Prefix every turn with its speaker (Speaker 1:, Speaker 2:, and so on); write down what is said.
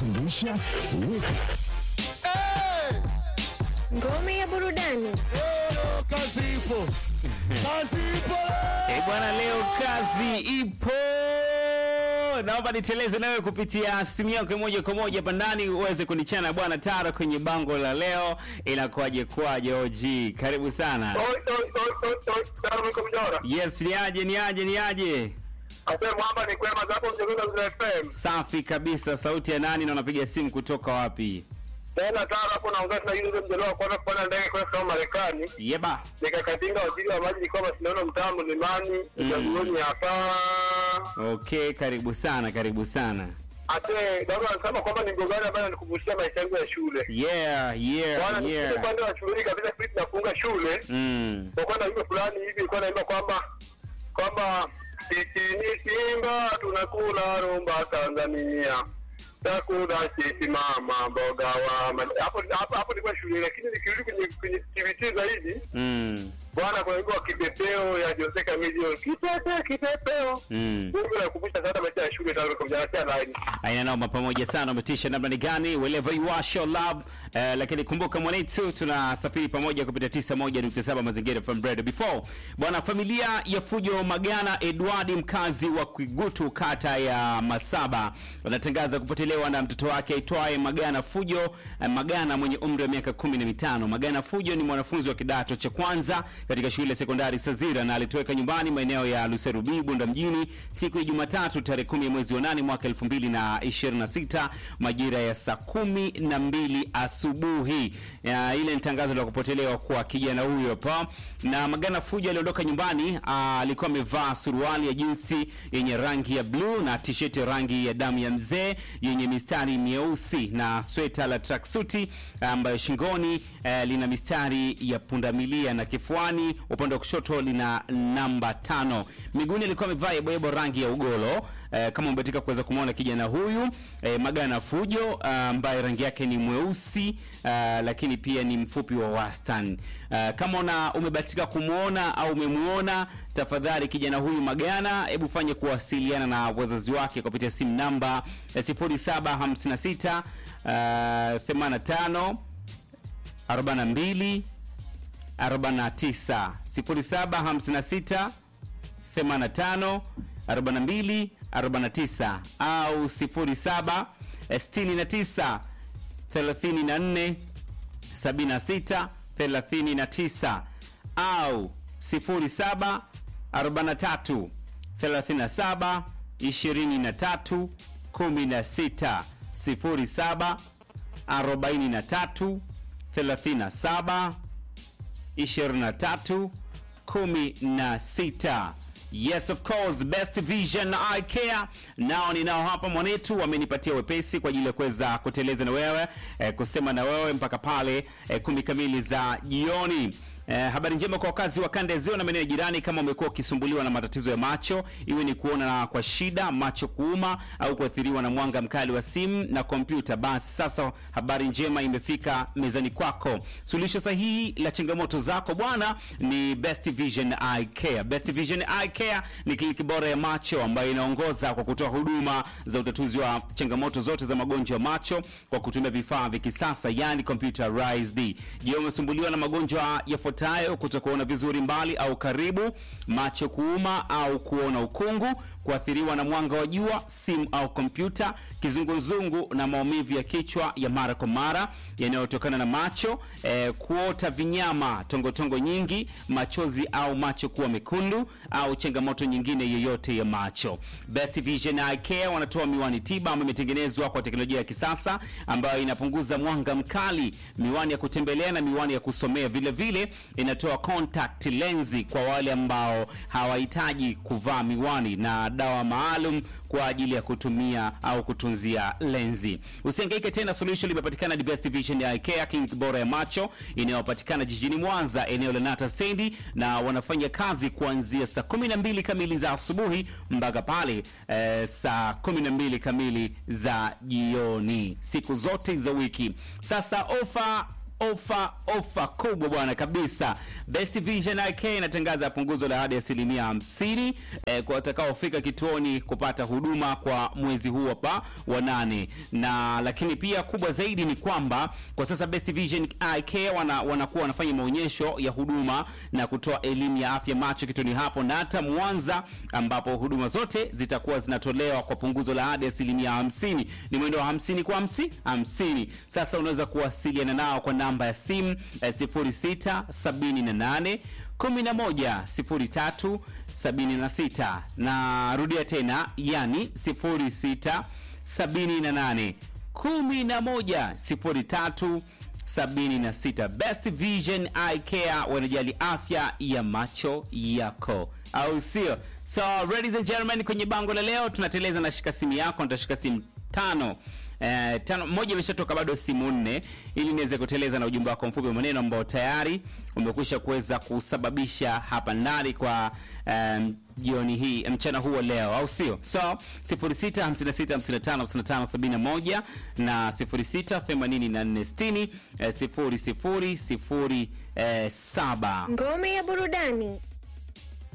Speaker 1: zungusha weka
Speaker 2: Ngome ya burudani.
Speaker 3: Kazi ipo, kazi ipo.
Speaker 4: Eh, bwana, leo kazi ipo. Naomba niteleze nawe kupitia simu yako moja kwa moja hapa ndani uweze kunichana bwana Tara kwenye bango la leo. Inakuwaje kwaje OG? Karibu sana.
Speaker 5: Oi, oi, oi, oi, oi, Taro niko mjora.
Speaker 4: Yes, ni aje ni aje ni aje?
Speaker 5: Asema mwamba ni kwema zako mchezo za FM.
Speaker 4: Safi kabisa. Sauti ya nani na unapiga simu kutoka wapi?
Speaker 5: Tena Taro hapo naongea na yule mjelewa kwanza kupanda ndege kwenda kama Marekani.
Speaker 4: Yeba.
Speaker 5: Nikakatinga waziri wa maji nilikuwa mashindano mtaa mlimani, uchaguzi hapa.
Speaker 4: Okay, karibu sana, karibu sana.
Speaker 5: Ate baba anasema kwamba ni mgogano ambayo nikuvushia maisha yangu ya shule.
Speaker 4: Yeah, yeah,
Speaker 5: Bwana yeah.
Speaker 4: yeah.
Speaker 5: upande wa shule kabisa sisi tunafunga shule.
Speaker 4: Mm.
Speaker 5: Kwa na wimbo fulani hivi ilikuwa naimba kwamba kwamba sisi ni Simba tunakula rumba Tanzania. Takula sisi mama mboga wa ma- hapo hapo hapo nilikuwa shule lakini nikirudi kwenye kwenye TVT zaidi
Speaker 4: Mm.
Speaker 5: bwana kuna wimbo wa kipepeo ya Jose Camilio kipepeo kipepeo
Speaker 4: Mm.
Speaker 5: Mungu nakumbusha sana maisha ya shule tangu kwa mjana line
Speaker 4: aina noma pamoja sana umetisha namna ni gani wherever you are show love eh, lakini kumbuka mwanetu tunasafiri pamoja kupitia 91.7 mazingira from bread before bwana familia ya fujo magana edward mkazi wa kwigutu kata ya masaba wanatangaza kupotelewa na mtoto wake aitwaye magana fujo eh, magana mwenye umri wa miaka kumi na mitano magana fujo ni mwanafunzi wa kidato cha kwanza katika shule ya sekondari sazira na alitoweka nyumbani maeneo ya luserubi bunda mjini siku ya jumatatu tarehe kumi ya mwezi wa nane mwaka elfu mbili na ishirini na sita majira ya saa kumi na mbili asubuhi Ya, ile ni tangazo la kupotelewa kwa kijana huyo hapa na magana fujo aliondoka nyumbani ah, alikuwa amevaa suruali ya jinsi yenye rangi ya bluu na tisheti ya rangi ya damu ya mzee yenye mistari myeusi na sweta la tracksuti ambayo shingoni eh, lina mistari ya pundamilia na kifuani upande wa kushoto lina namba tano miguuni alikuwa amevaa yeboyebo rangi ya ugolo eh, kama umebatika kuweza kumwona kijana huyu eh, magana fujo ah, ambaye rangi yake ni mweusi ah, lakini pia ni mfupi wa wastani Ah, kama una umebatika kumwona au umemuona tafadhali kijana huyu magana hebu fanye kuwasiliana na wazazi wake kupitia simu namba eh, 0756 ah, 85 42 49 0756 85 42 49 au 07 69 34 76 39 au 07 43 37 23 16 07 43 37 23 16 yes of course best vision i care nao ninao hapa mwanetu wamenipatia wepesi kwa ajili ya kuweza kuteleza na wewe eh, kusema na wewe mpaka pale eh, kumi kamili za jioni Eh, habari njema kwa wakazi wa kanda ya ziwa na maeneo ya jirani kama umekuwa ukisumbuliwa na matatizo ya macho iwe ni kuona kwa shida macho kuuma au kuathiriwa na mwanga mkali wa simu na kompyuta basi sasa habari njema imefika mezani kwako suluhisho sahihi la changamoto zako bwana ni best vision eye care best vision eye care ni kliniki bora ya macho ambayo inaongoza kwa kutoa huduma za utatuzi wa changamoto zote za magonjwa ya macho kwa kutumia vifaa vya kisasa yani computerized je umesumbuliwa na magonjwa yafuatayo kutokuona vizuri mbali au karibu macho kuuma au kuona ukungu kuathiriwa na mwanga wa jua simu au kompyuta kizunguzungu na maumivu ya kichwa ya mara kwa mara yanayotokana na macho eh, kuota vinyama tongotongo nyingi machozi au macho kuwa mekundu au changamoto nyingine yoyote ya macho best vision eye care wanatoa miwani tiba ambayo imetengenezwa kwa teknolojia ya kisasa ambayo inapunguza mwanga mkali miwani ya kutembelea na miwani ya kusomea vile vile inatoa contact lensi kwa wale ambao hawahitaji kuvaa miwani na dawa maalum kwa ajili ya kutumia au kutunzia lenzi usiangaike tena solution limepatikana ni best vision ya Eye clinic bora ya macho inayopatikana jijini mwanza eneo la nata stendi na wanafanya kazi kuanzia saa 12 kamili za asubuhi mpaka pale eh, saa 12 kamili za jioni siku zote za wiki sasa ofa ofa ofa kubwa bwana kabisa. Best Vision IK inatangaza punguzo la hadi asilimia hamsini eh, kwa watakaofika kituoni kupata huduma kwa mwezi huu hapa wa nane, na lakini pia kubwa zaidi ni kwamba kwa sasa Best Vision IK wana, wanakuwa wanafanya maonyesho ya huduma na kutoa elimu ya afya macho kituoni hapo na hata Mwanza, ambapo huduma zote zitakuwa zinatolewa kwa punguzo la hadi asilimia hamsini. Ni mwendo wa hamsini kwa hamsini hamsini. Sasa unaweza kuwasiliana nao kwa namba ya simu eh, 0678 11 03 76 na rudia tena, yani 06 78 11 03 76. Best Vision Eye Care wanajali afya ya macho yako, au sio? So ladies and gentlemen, kwenye bango la leo tunateleza na shika simu yako, nitashika simu tano Eh, tano moja imeshatoka bado simu nne, ili niweze kuteleza na ujumbe wako mfupi wa maneno ambao tayari umekwisha kuweza kusababisha hapa ndani kwa um, jioni hii mchana huu wa leo, au sio? So 0656555571 na 068460 0007.
Speaker 2: Ngome ya burudani.